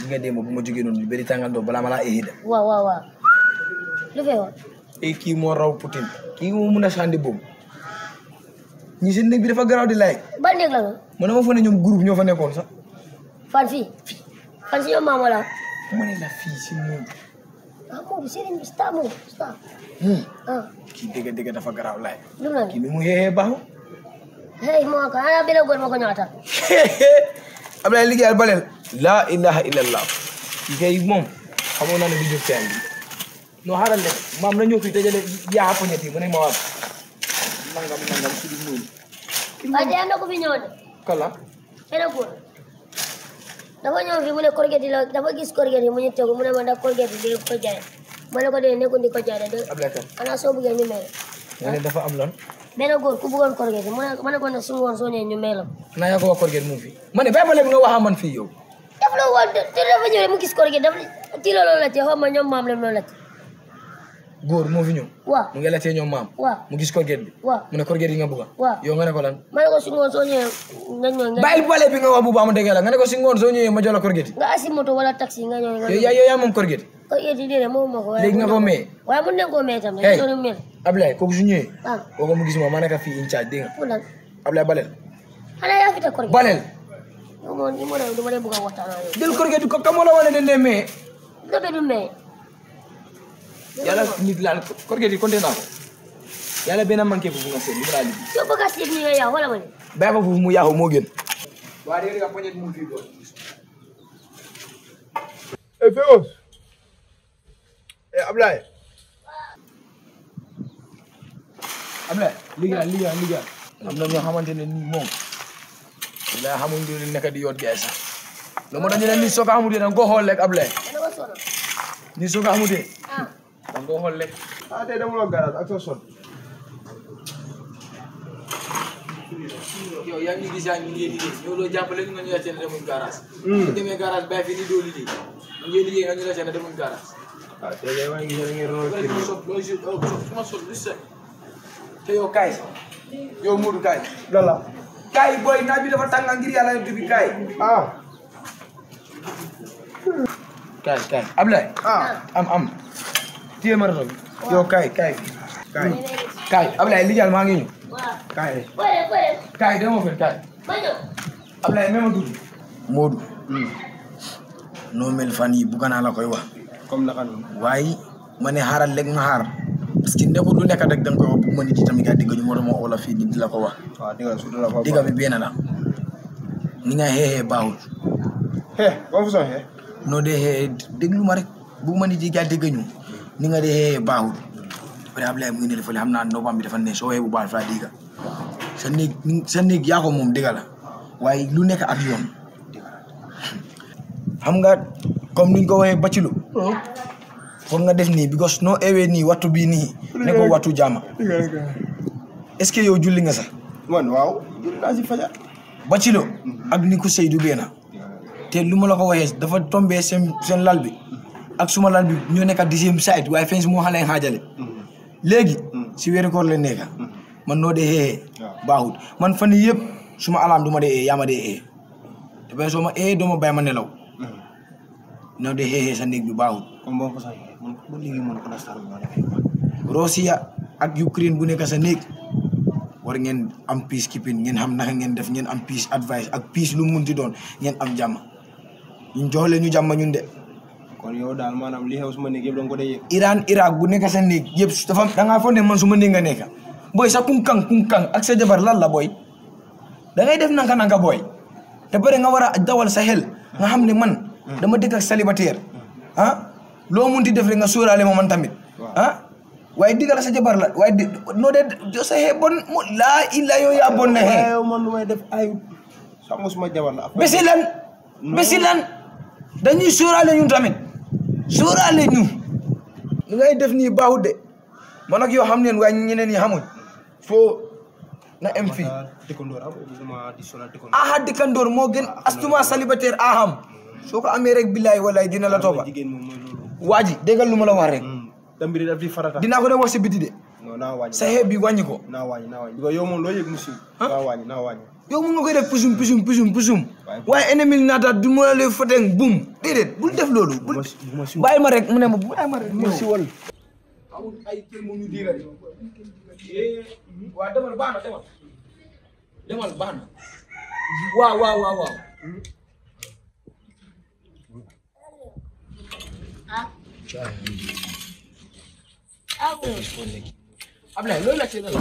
nga démb bu ma jógee noonu bëri tàngandoo balaa ma laa éhida waaw waaw waaw lu fee woon e kii moo raw Poutine kii moo mun a sànni boobu ñi seen néeg bi dafa garaaw di laay ban néeg la noonu man dama fa ne ñoom groupe ñoo fa nekkoon sax fan fii fan si ñoom maam wala ma ne la fii si moom ah moom sëriñ bi star moom star hmm. ah kii dëgg dëgg dafa garaaw laay lu mu kii ni mu xeexee baaxu hey moo ko ana benn góor moo ko ñëwatal Ablaye liggéeyal baleel laa ilaha illallah kii kay moom xamoon naa ne du jóg teen bi non xaaral de maam na ñëw fii dajale yaa poñet yi mu ne ma waa nangam nangam su du noonu waaye tey am na ko fi ñëwoon de kala benn góor dafa ñëw fi mu ne corget yi la dafa gis corget yi mu ñu tegu mu ne ma ndax corget yi di ko jaay ma ne ko dee nekkul di ko jaay de Ablaye kan ana soo bëggee ñu may la nga ne dafa am lan benn góor ku bëggoon corget yi mu ne ma ne ko ne su ngoon soo ñëwee ñu may la naa yaa ko wax korget mu fi ma ne bàyyi ma léegi nga wax man fii yow daf la woon te dafa ñëw rek mu gis corget dafa ti loolu la te xaw ma ñoom maam la loolu la te góor moo fi ñëw waaw mu ngi laajtee ñoom maam waaw mu gis korget bi waaw mu ne korget yi nga bëgga waaw yow nga ne ko lan ma ne ko su ngoon soo ñëwee nga ñëw nga bàyyil bale bi nga wax bu baax ma dégg la nga ne ko si ngoon soo ñëwee ma jox la korget yi nga asi moto wala taxi nga ñëw nga yow yaa yow yaa moom korget yi corget yi déedéet moom moo ko waaye léegi nga ko may waaye mun nañ koo may tam Hey. de soo mel Ablaye kooku su ñëwee ah kooku mu gis ma ma nekk fii in charge dégg nga pour lan Ablaye baleel xanaa yaa fi teg corget baleel yow moom li ma ne dama lay bëgg a waxtaan ak yow jël korget yi ko kamoo la wane den dee mais dëgg du may yàlla nit laal korget yi compté naa ko yàlla benn manqué foofu nga seet li mu laa liggéey soo bëgg a seet ni yow yaa wala ma ne bàyyi ko foofu mu yaaxu moo gën waa dégg nga poñet mu fii doon Eh, Feos. Eh, Ablaye. Ablaye liggéeyal liggéeyal liggéeyal am na ñoo xamante ne nii moom la xamuñ di nekk di yoot gaay sax loolu moo tax ñu ne nii soo ko xamutee da nga koo xool rek Ablaye dana ko sonal nii soo ko xamutee ah da nga koo xool rek Ah, tey dama la garage ak sa son. yow yaa ngi gis yaa ngi liggéey ñëw doo jàppale ñu nga ñu la seen demuñ garage bu demee garage bàyyi fi ni doo liggéey ñu ngi liggéey nga ñu la seen demuñ garage Ah, tey kay maa ngi gis ngeen ronal kër gi. ma sol lu set te yow kaay yow Modou kaay Lala. kaay booy naaj bi dafa tàng ngir yàlla yonent bi kaay Ah. kaay kaay Ablaye Ah. am am téye ma rato bi yow kaay kaay kaay kaay Ablaye liggéeyal maa ngi ñëw waaw kaay bëre bëre kaay dama fen kaay ma ñëw Ablaye même tuuti Modou noo mel fan yi bugga naa la koy wax Comme naka noonu. waaye ma ne xaaral léegi ma xaar parce que nekkul lu nekk rek da nga koy wax bu ma nit yi tamit gaa digg ñu moo tax ma oo la fii nii di la ko wax waaw dégg nga surtout la fa. digga bi benn la ni nga xeexee baaxul Heh, ba fu son heh. noo dee xeexee déglu ma rek bu ma nit yi gaa digg ñu ni nga dee xeexee baaxul après Ablaye mu ngi ne fële xam naa ndoxam bi dafa ne soo xeexee bu baax dafa digga sa néeg sa néeg yaa ko moom digga la waaye lu nekk ak yoon xam nga comme niñ ko waxee bacilo foog nga def nii because noo ewee nii wattu bii nii ne ko wattu jaama Dégg nga dégg nga. est-ce que yow julli nga sax Man waaw. Julli naa si fajar. bacilo ak ni ko Seydou beena te lu ma la ko waxee dafa tombé seen seen lal bi ak suma lal bi ñoo nekk dixième side waaye fenn si moo xale xaajale léegi si weeru koor la nekk man noo dee xeexee baaxut man fan yii yëpp suma alarme du ma dee ee yaa ma dee ee te benn soo ma ee doo ma bàyyi ma nelaw noo dee xeexee sa néeg bi baaxut Comme ba fu son heh. Man ba léegi man ko nastar ma def. Russia ak Ukraine bu nekk sa néeg war ngeen am peacekeeping ngeen xam naka ngeen def ngeen am peace advice ak peace lu mu munti doon ngeen am jàmm ñun jox leen ñu jàmm ñun de Kon yow daal maanaam li xew suma néeg yëpp danga ko dee yëg. Iran Irak bu nekk sa néeg yëpp dafa da ngaa foog ne man su ma néeg nga nekk booy sa kunkang kunkang ak sa jabar lan la booy da ngay def nanka nanka booy te pare nga war a dawal sa xel nga xam ne man dama dëkk ak célibataire ah loo munti def rek nga sóoraale ma man tamit ah waaye diggal sa jabar la waaye di noo de jo sa xee bon mo laa illa yow yaa bon na xee Waaye yow man lu may def ay. Sax nga suma jabar la. bési lan bési lan dañuy sóoraale ñun tamit sóoraale ñu li ngay def nii baaxut de man ak yow xam neen waaye ñeneen ñi xamuñ foo na em fii Dëkkandoor am suma di sonal dëkkandoor. aha dikkandoor moo gën astuma célibataire aham soo ko amee rek billaay walaay dina la toppa Jigéen moom mooy loolu. waa ji déggal lu ma la wax rek te mbiri daf di farata. dinaa ko dem wax si biti de non naa wàññi. sa xeeb bi wàññi ko naa wàññi naa wàññi. because yow moom loo yëg mu siiw. naa wàññi naa wàññi. yow mun nga koy def pusum pusum pusum pusum waaye ennemi naata du ma la foteng bum déedéet bul def loolu bul bàyyi ma rek mu ne ma bàyyi ma rek mu si wal amul ay kër mu ñu diira waa demal baax na demal demal baax na waaw waaw waaw waaw Ablaye loolu la ci la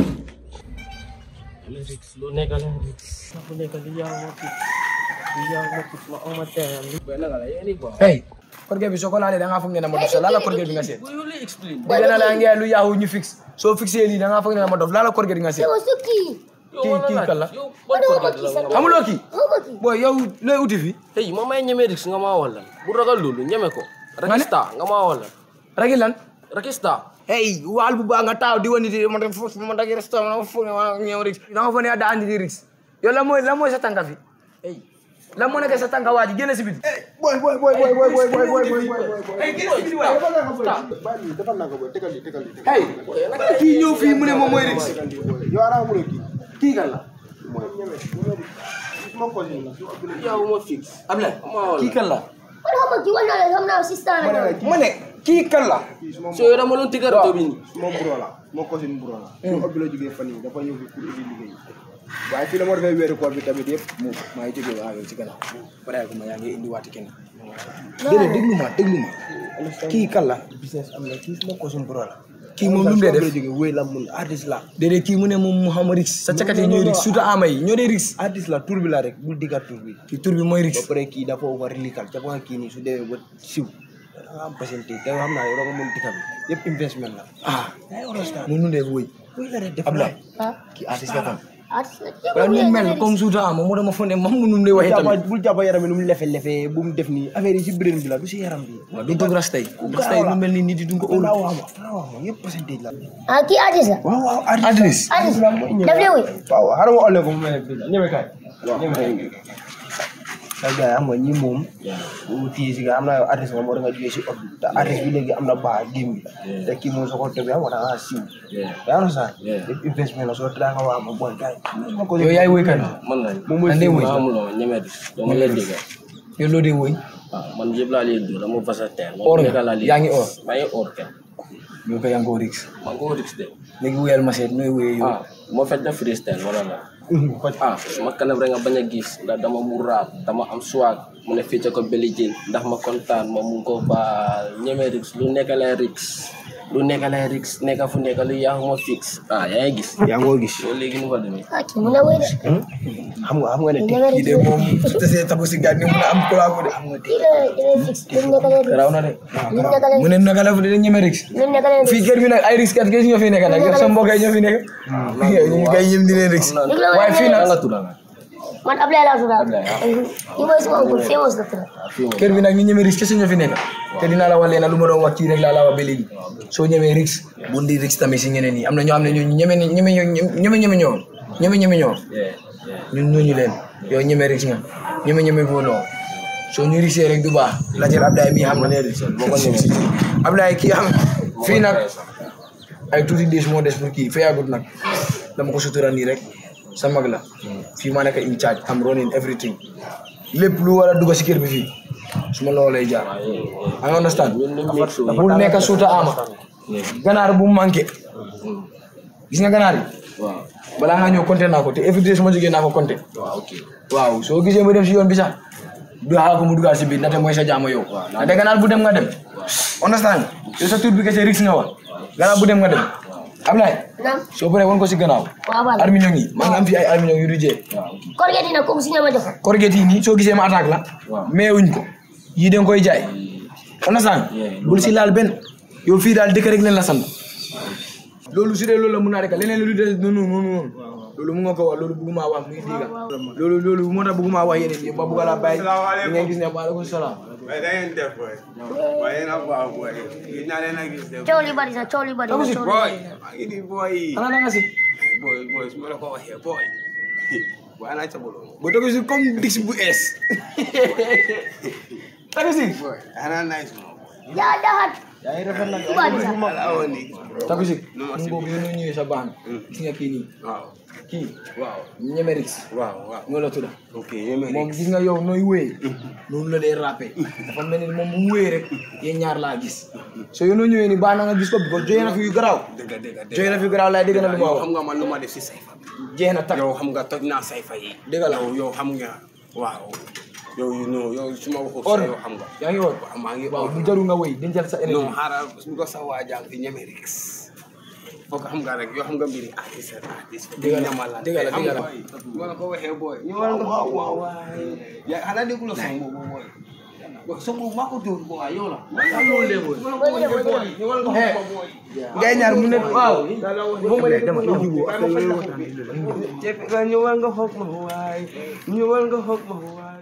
lu nekk la lu nekk li yaa ma fi li yaa ma fi ma oma teel hey korge bi soo ko laalee da ngaa foog ne na ma dof sa laala korge bi nga seet bu you really explain bu dee na la ngeen lu yaahu ñu fixe soo fixé lii da ngaa foog ne na ma dof laala korge bi nga seet Yow Suki. kii kii kan la yow ban ko la la xamuloo kii Xawma ki. booy yow looy uti fi hey ma may ñeme rix nga ma wala bu ragal loolu ñeme ko rakista nga ma wala ragi lan rakista hey waal bu baax nga taaw di wani di man de fo man dagi resto man fo ne wala ñew rix da nga fo ne da andi di rix yow la mooy la mooy sa tànka fi hey la moo nekk sa tànka waa ji génn si biti boy boy boy boy boy boy boy boy boy boy boy hey génn si biti waay bàyyi defal naa ko boy tegal li tegal li hey kii ñëw fii mu ne moom mooy rix tegal li boy yow ana amuloo kii kii kan la mooy ñeme suma cousin la su ëpp yaa ma fix Ablaye ma wala kii kan la Man xawma ki wala la xam naa sister ma ne la. la kii ma ne kii kan la kii suma so yow dama doon tigar to bi ni suma bro la suma cousin bro la su ëpp la jógee fan yi dafa ñëw fi pour indi liggéey waaye fii la ma defee weeru koor bi tamit yëpp mu maa ngi jógee waaw yow ci gannaaw pare ko ma yaa ngi indi waati kenn déedéet déglu ma déglu ma kii kan la business am na kii suma cousin bro la kii moom lu mu dee def la jógee wéy la mun artiste la déedéet kii mu ne moom Mouhamad Rix sa cakat yi ñooy Rix suuta ama yi ñoo dee Rix artiste la tur bi la rek bul diggat tur bi kii tur bi mooy ba Rix pare kii dafa war likal ca nga kii nii su demee ba siw da nga am patiente te xam naa yow da nga mën dikka bi yëpp investment la ah yaa ngi understand mu nu dee wëy wéy la rek def Ablaye Ah. kii artiste la kon Artiste la. waaye nu mel comme suuta ama moo dama fonde mam mu nu dee waxee jàppa tamit bul jàppa yaram bi nu mu lefe lefe bu mu def nii affaire yi si brain bi la du si yaram bi waaw du dog rastay rastay lu mel ni nit yi duñ ko óolu fala wax ma fala wax ma yëpp pourcentage la Ah kii artiste la. waaw waaw artiste Artiste. Daf lay woy. waaw xaaral ma olle ko mu mel ni ñeme kaay ñeme kaay ay gars yi xam nga ñi moom bu téye si nga am na yow artiste moom war nga jógee si ot bi te artiste bi léegi am na baax game bi te kii moom soo ko tebee xam nga da ngaa siw yaa ngi sax yëpp investment la soo daa nga waa ma boy gars yi ma ko yow yaay woy kan man la moom mooy Ande siw woy. ma amuloo ñeme rix dama la diga yow loo dee woy ah man yëpp laa leen dóor dama versatile Or nga? nekk laa leen Yaa ngi or? maa ngi or kenn yow ko yaa ngi ko Rix maa ngi ko rix de léegi woyal ma seet nooy woyee yow ah moo fekk na freestyle wala la ah ma kanam rek nga bañ a gis ndax dama mu raap dama am swag mu ne fii ca ko Billie Jean ndax ma kontaan ma mun ko baal ñeme rix lu nekk lay rix lu nekk lay rix nekk fu nekk lu yaa ma fix ah yaa ngi gis yaa ngi ko gis yow léegi nu fa demee Ah kii mun na woy de. xam nga xam nga ne Kii danga kii de moom su tasee tabu si gàtt ni mun a am collabo de Kii da da fix. Lim nekk leen raw na de lim nekk leen mu ne naka la fu de ñeme Rix lim nekk leen fii kër bi nag ay Rix kat gis ñoo fi nekk nag yow sa mbokk yi ñoo fi nekk ñu ngi koy yëm di leen Rix waaye fii nag nga tudd nga man Ablaye laa tudd. Kii mooy suma oncle famous la tudd. kër bi nag ñu ñeme Rix kese ñoo fi nekk te dinaa la wax leen lu ma doon wax kii rek laa la wax ba léegi soo ñemee Rix bul di Rix tamit si ñeneen yi am na ñoo xam ne ñoo ñeme ñeme ñeme ñeme ñoo ñeme ñeme ñoo ñun ñooñu leen yow ñeme Rix nga ñeme ñeme foo noo soo ñu Rixee rek du baax la jël Ablaye mii xam na ne Rix moo ko ñeme Ablaye kii xam fii nag ay tuuti des moo des pour kii fayagut nag dama ko sutura nii rek sa mag la fii maa nekk in charge am running everything lépp lu war a dugg si kër bi fii su ma loolu lay jaar I understand bul nekk suuta ama ganaar bu manqué gis nga ganaar yi waaw balaa nga ñëw compter naa ko te every day su ma jógee naa ko compter waaw ok waaw soo gisee ma dem si yoon bi sax du xaar ko mu dugal si biir ndaxte mooy sa jaama yow ndaxte ganaar bu dem nga dem understand yow sa tur bi kese Rix nga wax ganaar bu dem nga dem Ablaye Naam. soo paree woon ko si gannaaw Waaw waaw. armiñong yi maa ngi am fi ay armiñong yu du jee Korget dina comme si ñama jox. korget yi nii soo gisee ma attaque la mais wuñ ko yii da nga koy jaay understand bul si laal benn yow fii daal dëkk rek leen la sant loolu su dee loolu la mun naa rek leneen lu des noonu noonu noonu loolu mu nga ko wax loolu bëgguma wax muy diiga loolu loolu moo tax bëgguma wax yeneen yi ba bëgg laa bàyyi li ngeen gis ne waaleykum salaam waaye da ngeen def boy waaye yéen a baax boy gis naa leen a gis de Coow li bari na coow li bari na coow li boy bari na. maa ngi di boy xanaa da nga si boy boy su ma la ko waxee boy boy ana ca bolo ba toog si comme dix bu ees tagu si boy ana nice mo boy yaa daxat yaa ngi rafet nag tubaab bi sax ala woni Tabisik No, mu boobu yéen ñëwee sa baax gis nga kii nii waaw kii waaw ñemerix waaw waaw moo la tudda ok yéen moom gis nga yow nooy wéyee noonu la dee rappé dafa mel ni moom bu mu wéyee rek yéen ñaar laa gis so yéen ñoo ñëwee ni baax na nga gis ko bi ko joxe na fi yu garaaw dëgg dëgg dëgg joxe na fi yu garaaw laay dégg na lu ma yow wax xam nga man lu ma def si sayfa bi jeex na tak yow xam nga toj naa sayfa yi Dëgg la. yow yow xam nga waaw yow you know yow su ma waxul or sa yow xam nga yaa ngi woon waaw maa ngi waaw or bu jarul nga wéy dencal sa non énergie xaaral su ko sa waajal fi ñeme rek foog xam nga rek yoo xam nga mbiri artiste artiste Dëgg la, ñamalante dëgg la, xam dëgg nga la. ñu war ko waxee booy ñu war nga waaw waaw waay ya xanaa déglu la song boobu booy booy song boobu maa ko dóor booy waaw yow la maa loolu de booy ñu war nga xam booy ngay ñaar mu ne waaw moom ma dama ñu jubu ñu war nga xoog ma waay ñu war nga xoog ma waay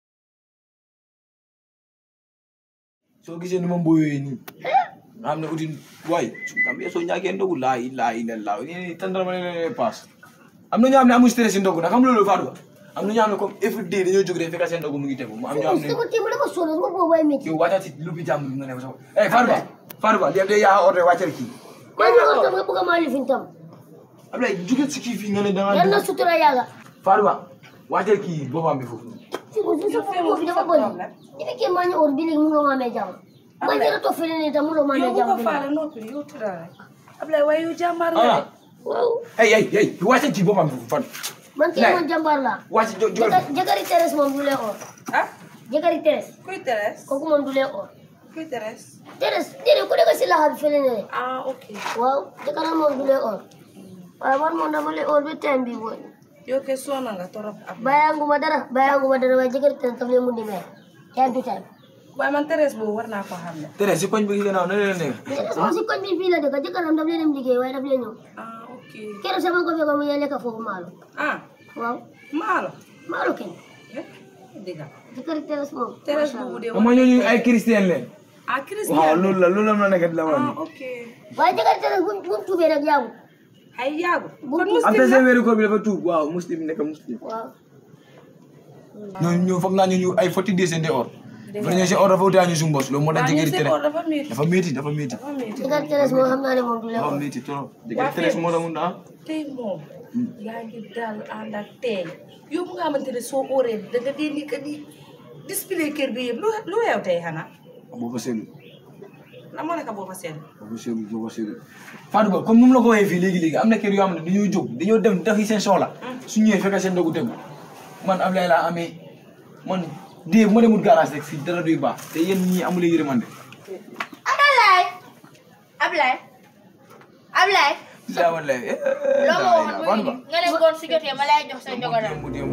soo gisee ni ma mbooyee nii nga xam ne uti waay kam soo ñàkkee ndogu laa ilaaha illallaah ni tandal ma leen paas am na ñoo xam ne amuñ stress si ndogu nag xam nga loolu Fatou Ba am na ñoo xam ne comme every day dañoo jóg rek fekk seen ndogu mu ngi tegu mu am ñoo xam ne sama téem dafa sonn sama boobu ay métti yow wàccati lu bi jàmm nga ne ko sax eh Fatou Ba Fatou Ba li am de yaa ordre wàccal kii maa ngi woon tam nga bëgg a maa lifin tam Ablaye jóge si kii fii nga ne da yal na nga sutura yàlla Fatou Ba wàccal kii boppam bi foofu si ko si sa boobu dafa bëri dafa kee maa ñu or bi léegi mu nga maa may jàmm maa ngi rëtoo fële nii tam mu nga maa may yow bu jàmm ko bi faale noppi yow tëral rek Ablaye waaye yow jàmbaar nga ah de waaw hey hey hey wàccal kii boppam bi foofu Fatou man kii man jàmbaar laa wàcc jo jo jëkkër jëkkëri Thérèse moom du lee or ah jëkkëri Thérèse kuy Thérèse kooku moom du lee or kuy Thérèse Thérèse déedéet ku nekk si laxa bi fële ne ah ok waaw jëkkëram moom du lee or waaye man moom dama lee or ba time bi booy yow ke soona nga torop ab bàyyaanguma dara bàyyaanguma dara waaye jëkkëri Thérèse daf lee mun di meer time to time waaye man Thérèse boobu war naa ko xam ne tere si koñ bi gannaaw na leen nekk Thérèse moom si koñ bi fii la dëkk jëkkëram daf lee dem liggéey waaye daf lee ñëw ah ok keroog sama ko fekk mu ngi lekk foofu maalo ah waaw maalo maalo kenn eh dëgg jëkkëri Thérèse moom Thérèse boobu de xam nga ñooñu ay chrétien leen ah waaw Christian loolu la loolu la ma nekk di la wax ah ok waaye jëkkëri Thérèse bu bu tuubee rek yaagu ay yaagu kon am muslim na la seen weeru koor bi dafa tuub waaw muslim nekk muslim waaw ñooñu ñu foog naa ñu ñu ay forty days de or dafa ñëw seen or dafa utee ñu suñu bos loolu moo tax waaw ñu jëkkëri seen tere or dafa métti dafa métti dafa métti dafa métti jëkkëri Thérèse moom xam naa ne moom du lee dafa or métti trop jëkkëri tere moo tax mun na tey moom yaa ngi daal ànd ak tey yow mu nga xamante ne soo óoree da nga dee ni que di display kër bi yëpp lu lu weew tey xanaa boo fa seetlu la moo nekk boo fa seetlu boo fa seetlu boo fa seetlu Fatou Ba comme nu mu la ko waxee fii léegi-léegi am na kër yoo xam ne dañoo jóg dañoo dem defi seen soxla su ñëwee fekk seen ndogu tegu man Ablaye laa amee man dee bu ma demul garage rek fii dara duy baax te yéen ñii amulee yërmande Ablaye Ablaye Ablaye daa wallaay loo ma waxoon Fatou Ba nga ne ngoon su jotee ma lay jox sa njogonal démb démb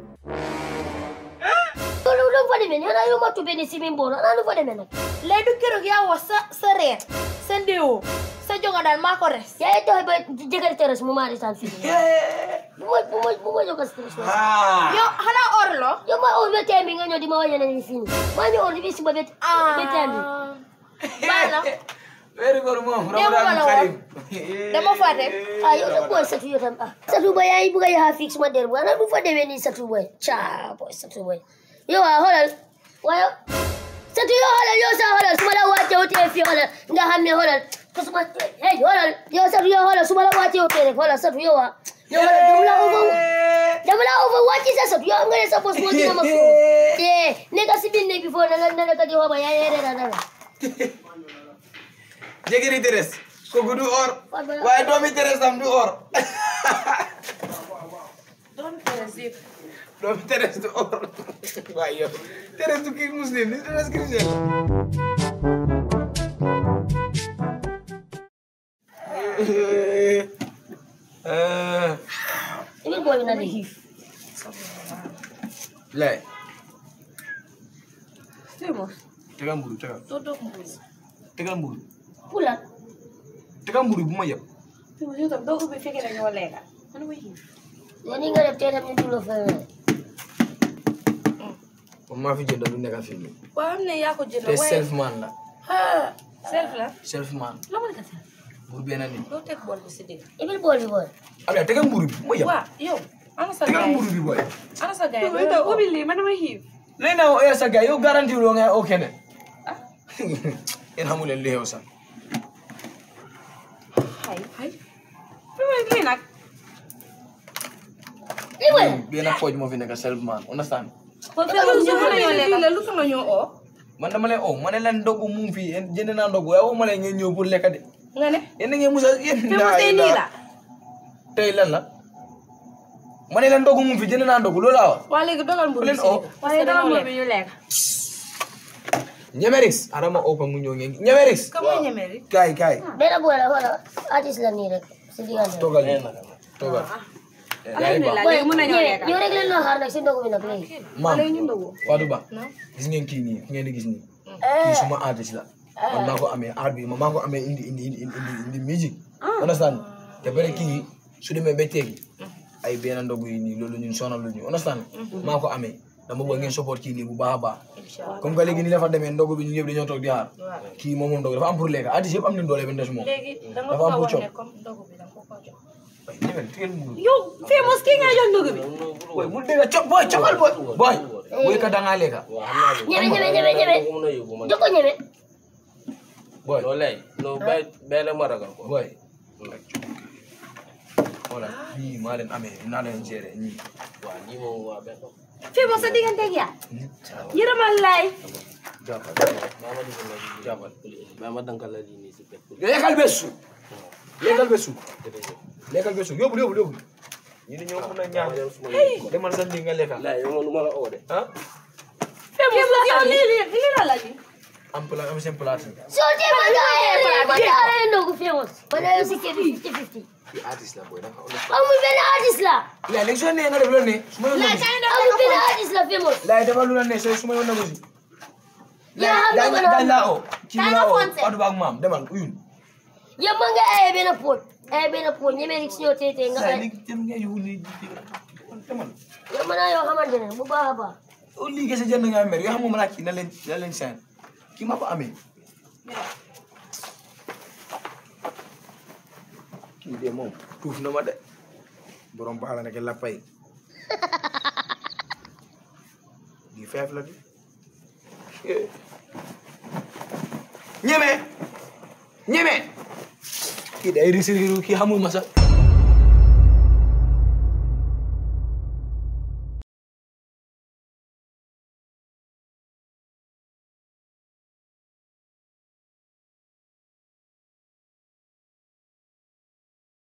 loolu lu fa demee nii xanaa yow ma tubbee ni simin booro xanaa lu fa demee nag léegi du keroog yaa wax sa sa reer sa ndéewoo sa njogonal maa ko res yaa ngi tax ba jëkkëri Thérèse mu maa retaan fii bu ma bu ma bu ma jóg si Thérèse ah yow xanaa or lo yow ma or ba time bi nga ñëw di ma wàññi ne ni fii nii maa ngi or bi si ba ba ba time bi baax na weeru koor moom Démb ma la Ramadan woon. dama fàtte ah yow nag booy satu yow tam ah satu boy yaa ngi bëgg a yaxaa fii suma der bu xanaa du fa demee nii satu boy caa boy satu boy yow ah xoolal waaye satu yow xoolal yow sax xoolal su ma la wàccee wutee fii xoolal nga xam ne xoolal ko suma hey xoolal yow satu yow xoolal su ma la wàccee wutee rek xoolal satu yow ah yow xoolal dama la over dama la over wàcci sa satu yow am nga ne sa bos moo dina ma foo eh nekk si biir néeg bi foo na nga na nga di xoba yaa yee reera dara jëkkëri Thérèse kooku du or waaye doomi Thérèse tam du or doon Thérèse yëpp doomi Thérèse du or waaye yow Thérèse du kii muslim ni Thérèse chrétien Eh, Even boy na di xiif lay tey moom tegal mburu tegal doo doog mbuus tegal mburu pula tegal mburu bu ma yeb tey moom yow tam doo ubbi fekkee ne ñoo lekka man ma xiif yow ni nga def tey tam ñu dulo fa moom maa fi jënd lu nekk fii nii waaw am ne yaa ko jënd te waaye self man la ah self la self man la ma nekk self mburu benn nit doo teg bool bi si digg Even boy bi boy Ablaye tegal mburu bi bu ma yeb waaw yow ana sa tegal gaay mburu bi boy ana sa gaay ubbi lii man dama xiif léegi naa oo sa gars yow garanti loo nga oo keneen yéen xamu leen li xew sax Hay. Hay. Fi may lii nag. lii mooy benn pooj moo fi nekk self man understand kon Lu feebar ñu tax mën a nga ñoo ñoo lekk lu tax nga ñoo oo. man dama leen oh ma ne leen ndogu mu ngi fii yéen jënd naa ndogu waaye waxuma leen ngeen ñëw pour lekk de Nga ne. yéen da ngeen musa yéen Fi mu tey nii la. tey lan la ma ne leen ndogu mu ngi fi jënd naa ndogu loolu laa wax Waa léegi dogal mburu bi leen si oo. biir. Parce que dañoo lekk. ñu lekk. ñemerix adama opa mu ñëw ngeen ñemerix Ka mooy ñeme rek. kaay kaay benn boy la wala artiste la nii rek si diggante toogal toogal Alhamdulillah léegi mën nañoo lekk. ñëw rek leen loo xaar nag si ndogu bi nag léegi maam Léegi ñu ndogu. Fatou Ba gis ngeen kii nii ki ngeen di gis nii kii suma artiste la man maa ko amee art bi man maa ko amee indi indi indi indi indi musique understand te bare kii su demee ba teegi ay benn ndogu yi nii loolu ñun sonal lu ñu understand maa ko amee dama bëgg ngeen support kii nii bu baax a baax comme que léegi nii dafa demee ndogu bi ñu ñëpp dañoo toog di xaar kii moom moom ndogu dafa am pour lekk artiste yëpp am nañ doole ba ndes moom Léegi da nga dafa am bëgg a pour wax coow ne comme ndogu bi da nga ko ko jox. ñëwel teel mu Yow fii mos kii nga jox ndogu bi. boy mu dégg co boy cokal boy boy boy ka dangaa lekka ñeme ñeme ñeme ñeme Ko mën a yóbbu man. joko ñeme boy Loolu lay. No bay bay la ma ragal ko. boy voilà fii maa leen amee naa leen gérer ñii Waa lii moom waa benn. Fii mos sa diggante ak yaa. Yërëmal laay. jàppal Baa ma digal la lii. jàppal Baa ma dankal la lii nii si benn. lekkal be su lekkal be su lekkal be su yóbbu yóbbu yóbbu ñu ne ñoo mun a ñaan demal sa ndi nga lekka Lay yow man ma la oo de. ah Fii mos yow lii lii lii la la lii. am pla am seen plate soo tee ma daa ma daa ndogu famous ma daa si kër fifty fifty yi artiste la boy dafa amul benn artiste la la léegi soo nee nga def loolu ne su ma yoon na amul benn artiste la famous laay defal lu la ne soo su ma yoon na si yaa xam dañ nga dañ ko laa oo kii bi laa oo fonse. Fatou Ba ak maam demal uyul yow mën nga ay benn pot ay benn pot ñeme rek si ñoo tee tee nga saa ay léegi jëm nga yow ni demal yow mën naa yoo xamante ne bu baax a baax o lii kese jënd nga mer yoo xam moom laa kii na leen na leen seen kii maa ko amee kii de moom tuuf na ma de borom baax la nekk la pay di feef la di ñeme ñeme kii day risiriru kii xamul ma sax